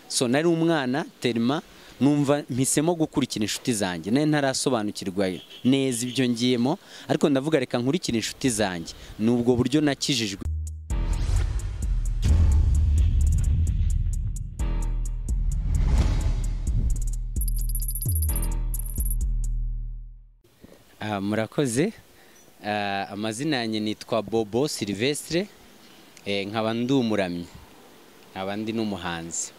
so nari umwana terima numva mpisemo gukurikira inshuti zanjye nayo ntarasobanukirwa neza ibyo ngiyemo ariko ndavuga reka nkurikire inshuti zanjye ni ubwo buryo nakijijwe murakoze amazina yanjye nitwa bobo silivesire nkaba ndumuramye nkaba ndi n'umuhanzi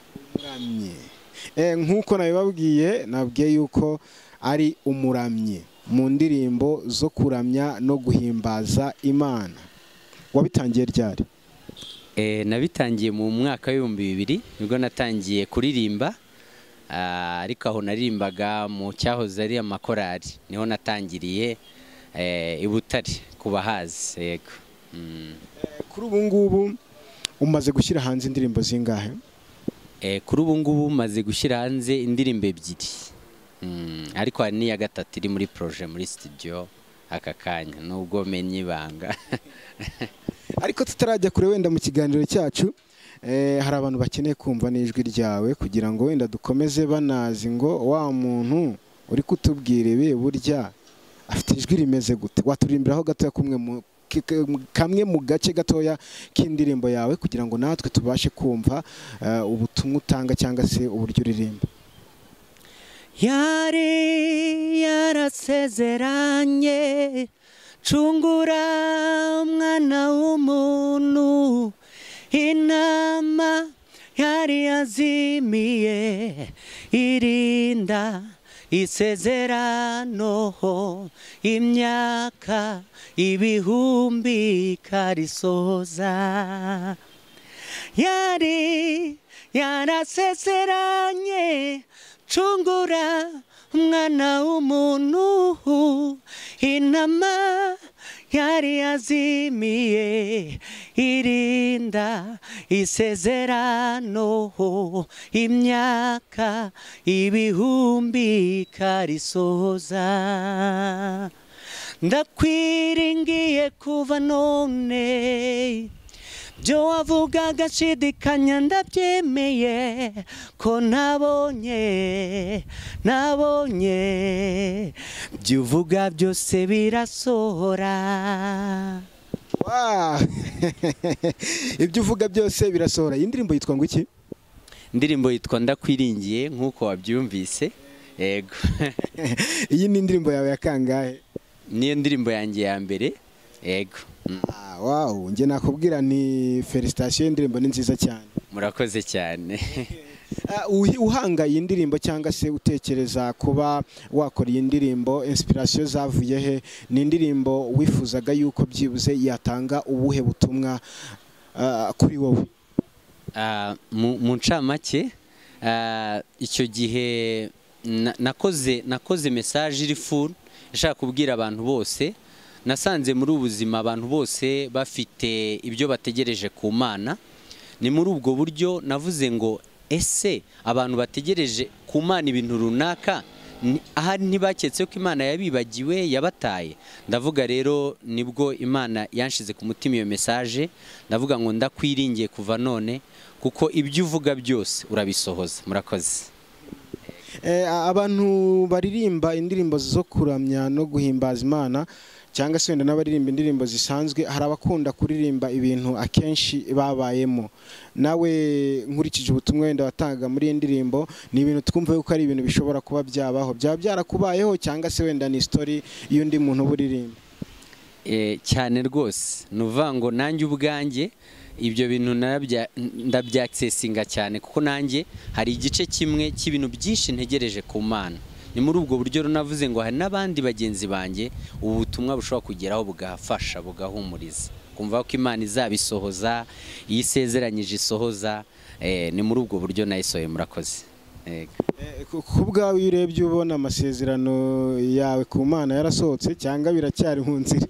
nk'uko nabibabwiye nabwiye yuko ari umuramyi mu ndirimbo zo kuramya no guhimbaza imana wabitangiye ryari nabitangiye mu mwaka w'ibihumbi bibiri nibwo natangiye kuririmba ariko aho naririmbaga mu cyahoze ari amakorari niho natangiriye i butare ku bahazi yego kuri ubu ngubu umaze gushyira hanze indirimbo zingahe kuri ubu ngubu umaze gushyira hanze indirimbo ebyiri ariko hari n'iya gatatu iri muri poroje muri sitidiyo aka kanya nubwo menye ibanga ariko tutarajya kure wenda mu kiganiro cyacu hari abantu bakeneye kumva n'ijwi ryawe kugira ngo wenda dukomeze banazi ngo wa muntu uri kutubwira ibi burya afite ijwi rimeze gute waturirimbiraho gatoya kamwe mu gace gatoya k'indirimbo yawe kugira ngo natwe tubashe kumva ubutumwa utanga cyangwa se uburyo uririmba yari yarasezeranye cungura umwana w'umuntu inama yari yazimiye irinda isezerano imyaka ibihumbi ikarisoza yari yarasezeranye cungura umwana w'umuntu inama yari yazimiye irinda isezerano imyaka ibihumbi ikarisoza ndakwiringiye kuva none byo wavugaga nshidikanya ndabyemeye ko nabonye nabonye byo uvuga byose birasohora ibyo uvuga byose birasohora iyi ndirimbo yitwa ngo iki indirimbo yitwa ndakwiringiye nk'uko wabyumvise yego iyi ni indirimbo yawe ya kangahe niyo ndirimbo yanjye ya mbere yego wawu njye nakubwira ni felicitasiyo y'indirimbo ni nziza cyane murakoze cyane uhanga iyi ndirimbo cyangwa se utekereza kuba wakora iyi ndirimbo insipirasiyo zavuye he ni indirimbo wifuzaga yuko byibuze yatanga ubuhe butumwa kuri wowe mu ncamake icyo gihe nakoze nakoze mesaje iri furu ishaka kubwira abantu bose nasanze muri ubu buzima abantu bose bafite ibyo bategereje ku mana ni muri ubwo buryo navuze ngo ese abantu bategereje ku mana ibintu runaka ahari ntibaketse ko imana yabibagiwe yabataye ndavuga rero nibwo imana yanshize ku mutima iyo mesaje ndavuga ngo ndakwiringiye kuva none kuko ibyo uvuga byose urabisohoza murakoze abantu baririmba indirimbo zo kuramya no guhimbaza imana cyangwa se wenda n'abaririmba indirimbo zisanzwe hari abakunda kuririmba ibintu akenshi babayemo nawe nkurikije ubutumwa wenda watanga muri iyi ndirimbo ni ibintu twumva yuko ari ibintu bishobora kuba byabaho byaba byarakubayeho cyangwa se wenda ni isitori y'undi muntu uba uririmba cyane rwose ni uvuga ngo nanjye ubwanjye ibyo bintu ndabyakisesinga cyane kuko nanjye hari igice kimwe cy'ibintu byinshi ntegereje ku mana ni muri ubwo buryo runavuze ngo hari n'abandi bagenzi banjye ubu butumwa bushobora kugeraho bugafasha bugahumuriza kumva ko imana izabisohoza iyo isezeranyije isohoza ni muri ubwo buryo nayisohoye murakoze ku bwawe iyo urebye ubona amasezerano yawe ku mana yarasohotse cyangwa biracyari mu nzira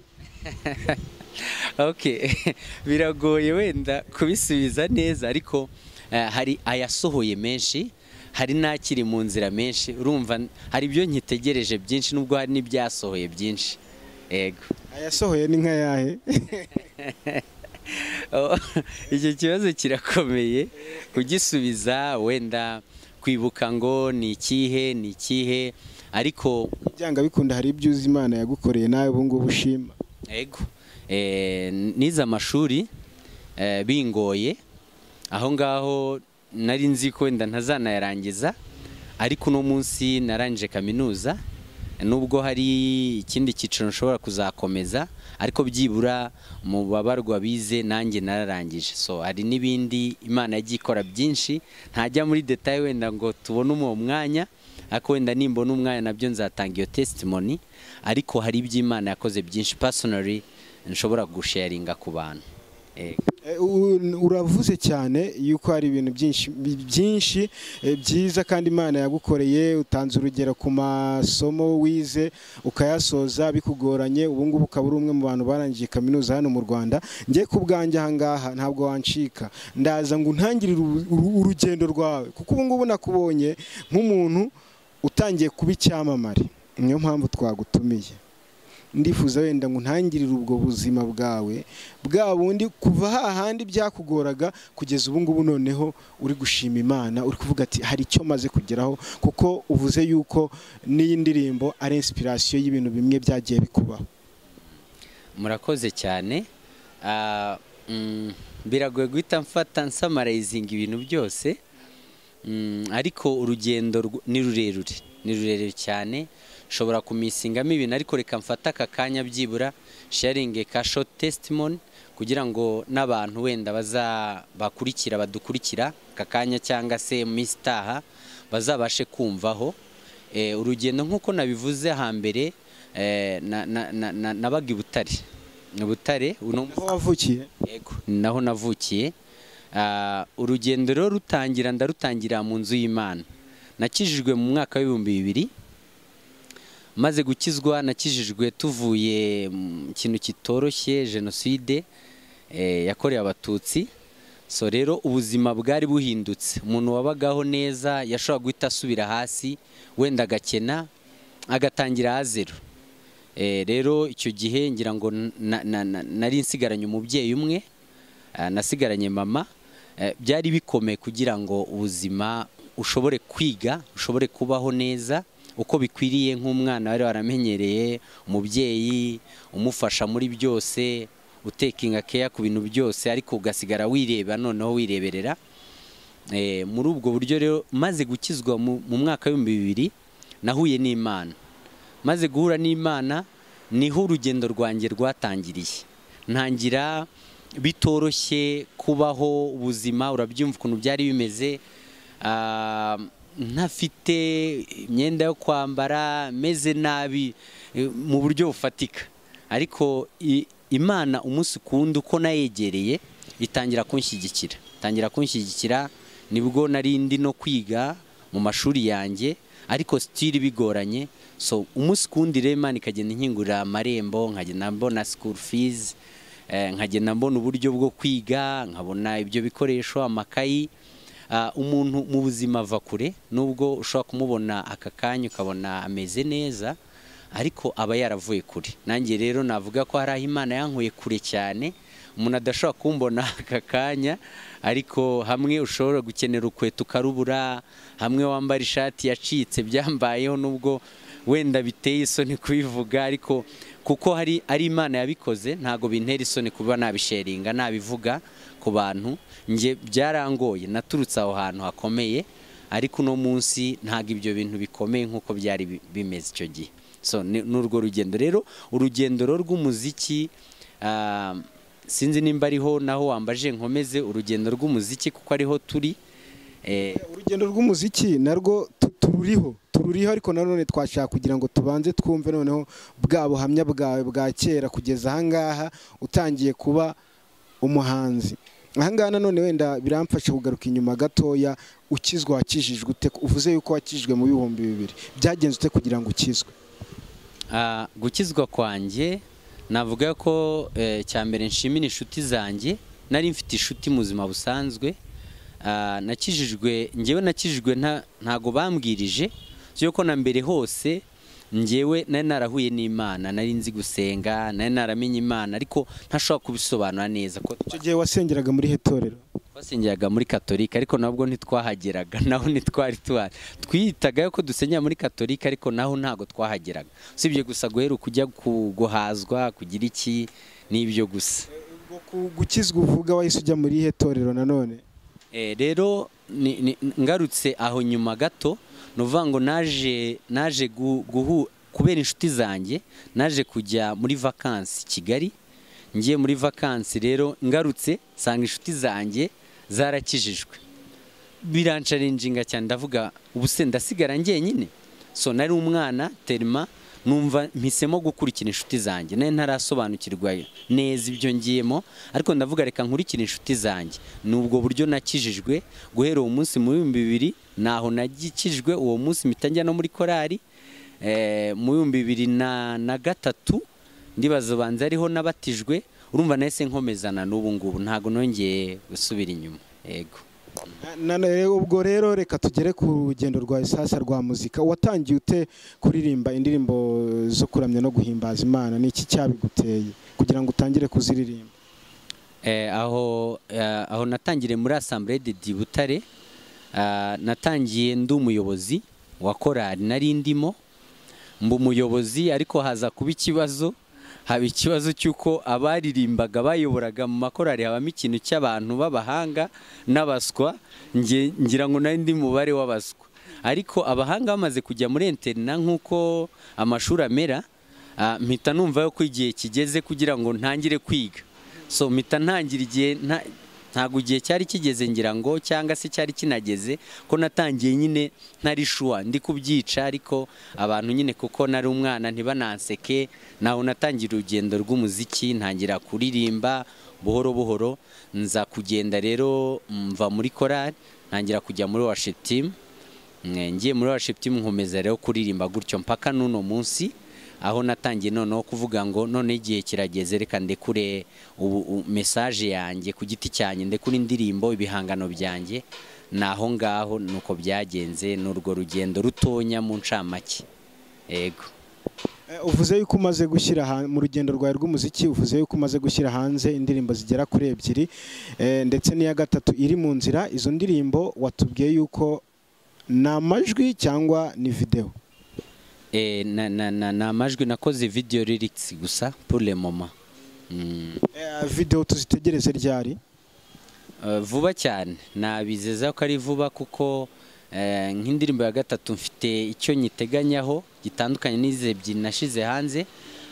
biragoye wenda kubisubiza neza ariko hari ayasohoye menshi hari n'akiri mu nzira menshi urumva hari ibyo nkitegereje byinshi n'ubwo hari n'ibyasohoye byinshi yego ayasohoye ni nka yahe icyo kibazo kirakomeye kugisubiza wenda kwibuka ngo ni ikihe ni ikihe ariko byanga bikunda hari ibyo uzi imana yagukoreye nawe ubu ngubu ushima ego eh, nize amashuri eh, bingoye aho ngaho nari nzi ko wenda ntazanayarangiza ariko uno munsi narangije kaminuza nubwo hari ikindi cyiciro nshobora kuzakomeza ariko byibura mu babarwa bize nanjye nararangije so hari n'ibindi imana yagiye ikora byinshi ntajya muri detaye wenda ngo tubone uwo mwanya ariko wenda nimbona umwanya nabyo nzatanga iyo testimoni ariko hari ibyo imana yakoze byinshi pasonari nshobora gusharinga ku bantu Eh, Eh, u- uravuze cyane yuko hari ibintu byinshi bi- byinshi eh, byiza kandi imana yagukoreye utanze urugero ku masomo wize ukayasoza bikugoranye ubu ngubu ukaba uri umwe mu bantu barangije kaminuza hano mu rwanda njye ku bwanjye aha ngaha ntabwo wancika ndaza ngo ntangirire urugendo rwawe kuko ubu ngubu nakubonye nk'umuntu utangiye kuba icyamamare niyo mpamvu twagutumiye ndifuza wenda ngo ntangirire ubwo buzima bwawe bwa bundi kuva hahandi byakugoraga kugeza ubu ngubu noneho uri gushima imana uri kuvuga ati hari icyo maze kugeraho kuko uvuze yuko n'iyi ndirimbo ari inspiration y'ibintu bimwe byagiye bikubaho murakoze cyane Ah, mm, biragoye guhita mfata nsamarayizinga ibintu byose Mm, ariko urugendo rw- ni rurerure ni rurerure cyane nshobora kumisingamo ibintu ariko reka mfate aka kanya byibura sharinge ka short testimony kugira ngo n'abantu wenda baza bakurikira badukurikira aka kanya cyangwa se mu minsi itaha bazabashe kumvaho Eh, urugendo nk'uko nabivuze hambere eh, na- na- na- na- nabaga i Butare i Butare uno aho wavukiye Yego, ni naho navukiye Ah, urugendo rero rutangira ndarutangira mu nzu y'imana nakijijwe mu mwaka w'ibihumbi bibiri maze gukizwa nakijijwe tuvuye mu kintu kitoroshye jenoside eh, yakorewe abatutsi so rero ubuzima bwari buhindutse umuntu wabagaho neza yashoboraga guhita asubira hasi wenda agakena agatangira ahazero Eh, rero icyo gihe ngira ngo na- na- na- nari nsigaranye umubyeyi umwe ah, nasigaranye mama Eh, byari bikomeye kugira ngo ubuzima ushobore kwiga ushobore kubaho neza uko bikwiriye nk'umwana wari waramenyereye umubyeyi umufasha muri byose utekinga keya ku bintu byose ariko ugasigara wireba noneho wireberera Eh, muri ubwo buryo rero maze gukizwa mu mu mwaka w'ibihumbi bibiri nahuye n'imana maze guhura n'imana niho urugendo rwanjye rwatangiriye ntangira bitoroshye kubaho ubuzima urabyumva ukuntu byari bimeze ah, ntafite imyenda yo kwambara meze nabi eh, mu buryo bufatika ariko i- imana umunsi kundi uko nayegereye itangira kunshyigikira itangira kunshyigikira nibwo nari ndi no kwiga mu mashuri yanjye ariko sitiri bigoranye so umunsi ku wundi rero imana ikagenda inkingurira amarembo nkagenda mbona school fees eh, nkagenda mbona uburyo bwo kwiga nkabona ibyo bikoresho amakayi Ah, umuntu mu buzima ava kure nubwo ushobora kumubona aka kanya ukabona ameze neza ariko aba yaravuye kure nanjye rero navuga ko hari aho imana yankuye kure cyane umuntu adashobora kumbona aka kanya ariko hamwe ushobora gukenera ukweto ukarubura hamwe wambara ishati yacitse byambayeho nubwo wenda biteye isoni kubivuga ariko kuko hari ari imana yabikoze ntabwo bintera isoni kuba nabisheringa nabivuga ku bantu njye byarangoye naturutse aho hantu hakomeye ariko uno munsi ntabwo ibyo bintu bikomeye nk'uko byari bi- bimeze icyo gihe so ni ni urwo rugendo rero urugendo rero rw'umuziki ah, sinzi nimba ariho naho wambaje nkomeze urugendo rw'umuziki kuko ariho turi eh, urugendo rw'umuziki narwo tu- tururiho tururiho ariko nanone twashaka kugira ngo tubanze twumve noneho bwa buhamya bwawe bwa kera kugeza ahangaha utangiye kuba umuhanzi ahangaha nanone wenda biramfasha kugaruka inyuma gatoya ukizwa wakijijwe ute uvuze yuko wakijijwe mu bihumbi bibiri byagenze ute kugira ngo ukizwe Ah, gukizwa kwanjye navuga ko eh, cya mbere nshimira inshuti zanjye nari mfite inshuti mu buzima busanzwe Ah, nakijijwe ngewe nakijijwe nta- ntago bambwirije yuko na mbere hose ngewe nari narahuye n'imana nari nzi gusenga nari naramenye imana ariko ntashobora kubisobanura neza ko icyo gihe wasengeraga muri hetorero twasengeraga muri katolika ariko nabwo ntitwahageraga naho ntitwari tuhari twiyitagayo ko dusengera muri katolika ariko naho ntabwo twahageraga usibye gusa guhera kujya guhazwa kugira iki n'ibyo gusa gukizwa uvuga wahise ujya muri ihe torero nanone Eh, rero ni- ni- ngarutse aho nyuma gato ni ukuvuga ngo naje naje gu- guhu kubera inshuti zanjye naje kujya muri vakansi kigali ngiye muri vakansi rero ngarutse nsanga inshuti zanjye zarakijijwe birancarinjinga cyane ndavuga ubu se ndasigara njyenyine so nari umwana terima numva mpisemo gukurikira inshuti zanjye nari ntarasobanukirwa neza ibyo ngiyemo ariko ndavuga reka nkurikire inshuti zanjye ni ubwo buryo nakijijwe guhera uwo munsi mu bihumbi bibiri naho nagikijwe uwo munsi mpita njya no muri korari eh, mu bihumbi bibiri na na gatatu ndibaza banza ariho nabatijwe urumva nahise nkomezana n'ubu ngubu ntabwo nongeye gusubira inyuma yego Na- na- eh, ubwo rero reka tugere ku rugendo rwa isasa rwa muzika watangiye ute kuririmba indirimbo zo kuramya no guhimbaza imana ni iki cyabiguteye kugira ngo utangire kuziririmba Eh, aho eh, aho natangiriye muri asambure de di Butare ah, natangiye ndi umuyobozi wa korali nari ndimo mba umuyobozi ariko haza kuba ikibazo haba ikibazo cy'uko abaririmbaga bayoboraga mu makorali habamo ikintu cy'abantu b'abahanga n'abaswa nge- ngira ngo nari ndi mu mubare w'abaswa ariko abahanga bamaze kujya muri interina nk'uko amashuri amera ah, mpita numva ko igihe kigeze kugira ngo ntangire kwiga so mpita ntangira igihe nta- ntabwo igihe cyari kigeze ngira ngo cyangwa se cyari kinageze ko natangiye nyine ntari shuwa ndi kubyica ariko abantu nyine kuko nari umwana ntibananseke naho natangira urugendo rw'umuziki ntangira kuririmba buhoro buhoro nza kugenda rero mva muri korari ntangira kujya muri washetimu ngiye muri worship team nkomeza rero kuririmba gutyo mpaka n'uno munsi aho natangiye noneho kuvuga ngo none igihe kirageze reka ndekure ubu u- message yanjye ku giti cyanjye ndekure indirimbo ibihangano byanjye ni aho ngaho nuko byagenze ni urwo rugendo rutonya mu ncamake yego Eh, uvuze yuko umaze gushyira han- mu rugendo rwawe rw'umuziki uvuze yuko umaze gushyira hanze indirimbo zigera kuri ebyiri eh, ndetse n'iya gatatu iri mu nzira izo ndirimbo watubwiye yuko ni amajwi cyangwa ni videwo Eh, na- na- na- ni amajwi nakoze video lyrics gusa pour le moment Mm. Eh, videwo tuzitegereze ryari Eh, vuba cyane nabizeza ko ari vuba kuko eh, nk'indirimbo ya gatatu mfite icyo nyiteganyaho gitandukanye n'izi ebyiri nashize hanze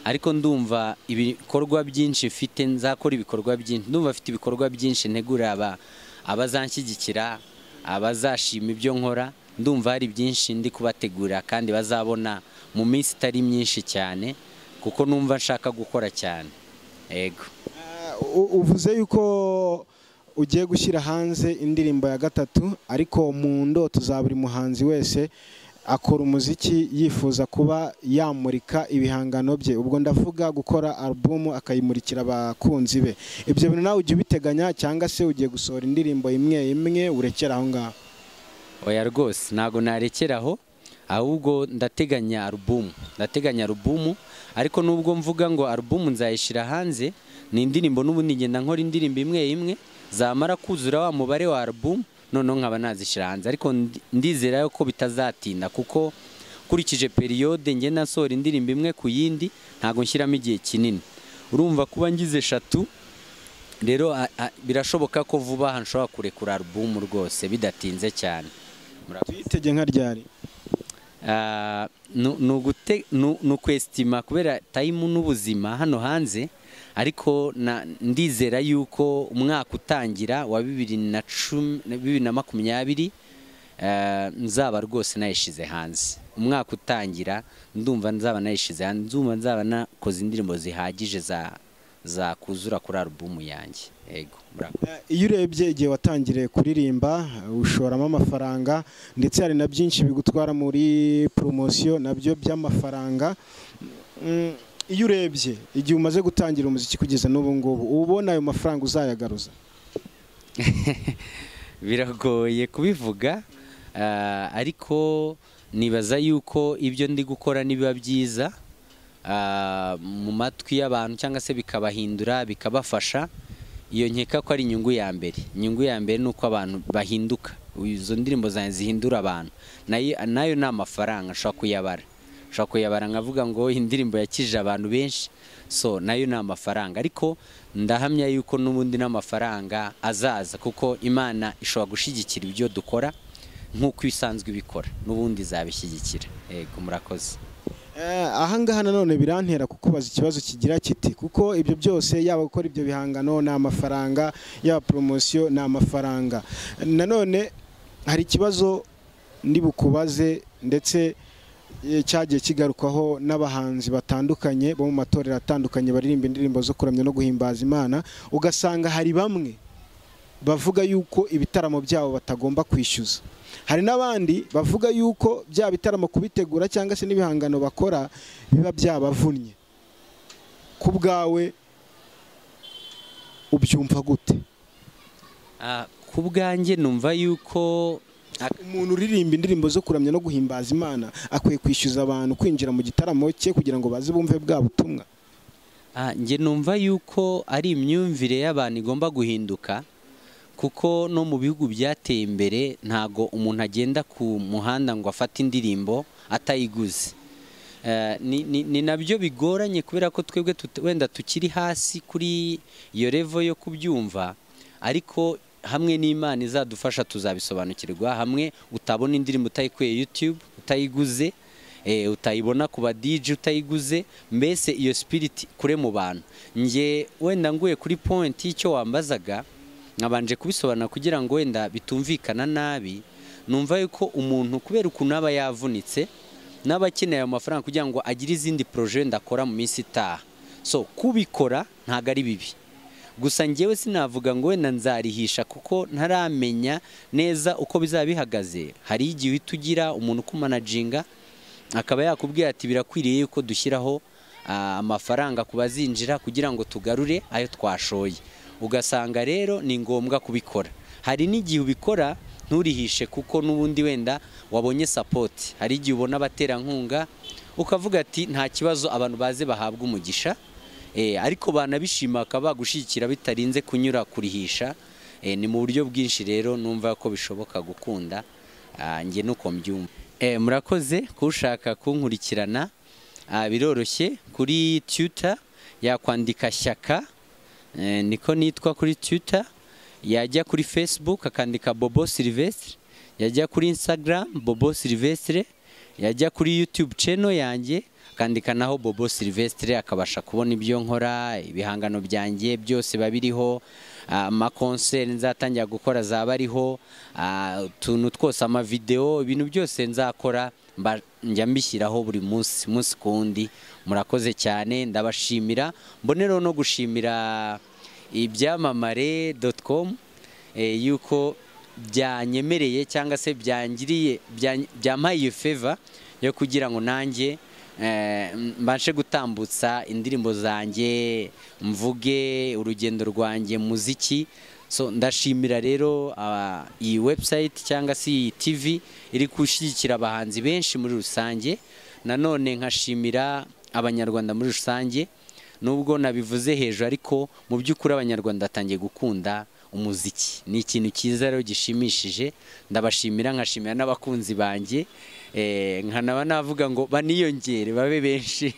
ariko ndumva ibikorwa byinshi mfite nzakora ibikorwa byinshi ndumva mfite ibikorwa byinshi ntegurira aba abazanshyigikira abazashima ibyo nkora ndumva hari byinshi ndi kubategurira kandi bazabona mu minsi itari myinshi cyane kuko numva nshaka gukora cyane yego Eh, u- uvuze yuko ugiye gushyira hanze indirimbo ya gatatu ariko mu ndoto za buri muhanzi wese akora umuziki yifuza kuba yamurika ibihangano bye ubwo ndavuga gukora alubumu akayimurikira abakunzi be ibyo bintu nawe ujya ubiteganya cyangwa se ugiye gusohora indirimbo imwe imwe urekera aho ngaho oya rwose ntabwo narekeraho ahubwo ndateganya alubumu ndateganya alubumu ariko nubwo mvuga ngo alubumu nzayishyira hanze ni indirimbo n'ubundi ngenda nkora indirimbo imwe imwe zamara kuzura wa mubare wa alubumu noneho nkaba nazishyira hanze ariko ndi- ndizera ko bitazatinda kuko nkurikije periyode ngenda nsohora indirimbo imwe ku yindi ntabwo nshyiramo igihe kinini urumva kuba ngize eshatu rero a- a- birashoboka ko vuba aha nshobora kurekura alubumu rwose bidatinze cyane Murakoze. tuyitege nka ryari Ah, nu- ni ugute- nu- ni ukwesitima kubera tayimu n'ubuzima hano hanze ariko na- ndizera yuko umwaka utangira wa bibiri na cumi- bibiri na makumyabiri eh, nzaba rwose nayishyize hanze umwaka utangira ndumva nzaba nayishyize hanze ndumva nzaba nakoze indirimbo zihagije za- zakuzura kuri alubumu yanjye yego murakoze Eh, iyo urebye igihe watangiriye kuririmba eh, ushoramo amafaranga ndetse hari na byinshi bigutwara muri poromosiyo nabyo by'amafaranga Mm, iyo urebye igihe umaze gutangira umuziki kugeza n'ubu ngubu uba ubona ayo mafaranga uzayagaruza biragoye kubivuga ah, ariko nibaza yuko ibyo ndi gukora nibiba byiza ah, mu matwi y'abantu cyangwa se bikabahindura bikabafasha iyo nkeka ko ari inyungu ya mbere inyungu ya mbere ni uko abantu bahinduka izo ndirimbo zanjye zihindura abantu nayo nayo ni amafaranga nshobora kuyabara nshobora kuyabara nkavuga ngo indirimbo yakijije abantu benshi so nayo ni amafaranga ariko ndahamya yuko n'ubundi n'amafaranga azaza kuko imana ishobora gushyigikira ibyo dukora nk'uko isanzwe ibikora n'ubundi izabishyigikira yego murakoze Eh, ahangaha nanone birantera kukubaza ikibazo kigira kiti kuko ibyo byose yaba gukora ibyo bihangano ni amafaranga yaba poromosiyo ni amafaranga nanone hari ikibazo ndi bukubaze ndetse eh, cyagiye kigarukwaho n'abahanzi batandukanye bo mu matorero atandukanye baririmba indirimbo zo kuramya no guhimbaza imana ugasanga hari bamwe bavuga yuko ibitaramo byabo batagomba kwishyuza hari n'abandi bavuga yuko bya bitaramo kubitegura cyangwa se n'ibihangano bakora biba byabavunnye ku bwawe ubyumva gute Ah, ku bwanjye numva yuko umuntu uririmba indirimbo zo kuramya no guhimbaza imana akwiye kwishyuza abantu kwinjira mu gitaramo cye kugira ngo baze bumve bwa butumwa Ah, njye numva yuko ari imyumvire y'abantu igomba guhinduka kuko no mu bihugu byateye imbere ntago umuntu agenda ku muhanda ngo afate indirimbo atayiguze Eh, ni- ni ni nabyo bigoranye kubera ko twebwe tut- wenda tukiri hasi kuri iyo revo yo kubyumva ariko hamwe n'imana izadufasha tuzabisobanukirwa hamwe utabona indirimbo utayikuye youtube utayiguze eh, utayibona ku badiji utayiguze mbese iyo spirit kure mu bantu njye wenda nguye kuri point y'icyo wambazaga nkabanje kubisobanura kugira ngo wenda bitumvikana nabi numva yuko umuntu kubera ukuntu aba yavunitse n'aba akeneye ayo mafaranga kugira ngo agire izindi poroje wenda akora mu minsi itaha so kubikora ntabwo ari bibi gusa njyewe sinavuga ngo wenda nzarihisha kuko ntaramenya neza uko bizaba bihagaze hari igihe uhita ugira umuntu ukumanaginga akaba yakubwira ati birakwiriye yuko dushyiraho ah, amafaranga ku bazinjira kugira ngo tugarure ayo twashoye ugasanga rero ni ngombwa kubikora hari n'igihe ubikora nturihishe kuko n'ubundi wenda wabonye sapoti hari igihe ubona abaterankunga ukavuga ati nta kibazo abantu baze bahabwa umugisha Eh, ariko banabishima bakaba bagushyigikira bitarinze kunyura kurihisha Eh, ni mu buryo bwinshi rero numva ko bishoboka gukunda Ah, njye nuko mbyumva Eh, murakoze kushaka kunkurikirana Ah, biroroshye kuri tuta yakwandika shyaka Eh, niko nitwa kuri tuta yajya kuri facebook akandika bobo silvestre yajya kuri instagram bobo silvestre yajya kuri youtube channel yanjye akandika naho bobo silvestre akabasha kubona ibyo nkora ibihangano byanjye byose biba biriho ah, amakonseri nzatangira gukora azaba ariho ah, utuntu twose amavidewo ibintu byose nzakora mba- njya mbishyiraho buri munsi munsi ku wundi murakoze cyane ndabashimira mbonereho no gushimira ibyamamare doti komu yuko byanyemereye cyangwa se byangiriye bya- byampaye iyo feva yo kugira ngo nanjye eh, mbashe gutambutsa indirimbo zanjye mvuge urugendo rwanjye mu muziki so ndashimira rero ah, iyi website cyangwa se iyi tv iri gushyigikira abahanzi benshi muri rusange nanone nkashimira abanyarwanda muri rusange nubwo nabivuze hejuru ariko mu by'ukuri abanyarwanda batangiye gukunda umuziki ni ikintu cyiza rero gishimishije ndabashimira nkashimira n'abakunzi banjye eh, nkanaba navuga ngo baniyongere babe benshi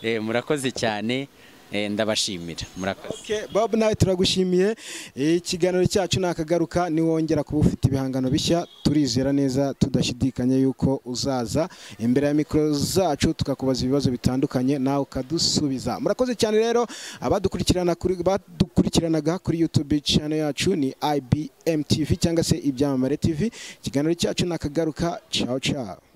Eh, murakoze cyane eh, ndabashimira murakoze Okay, Bob nawe turagushimiye Eh, ikiganiro cyacu nakagaruka niwongera kuba ufite ibihangano bishya turizera neza tudashidikanya yuko uzaza imbere ya mikoro zacu tukakubaza ibibazo bitandukanye nawe ukadusubiza murakoze cyane rero abadukurikirana kuri badukurikiranaga kuri YouTube channel yacu ni IBM TV cyangwa se ibyamamare TV ikiganiro cyacu nakagaruka ciao ciao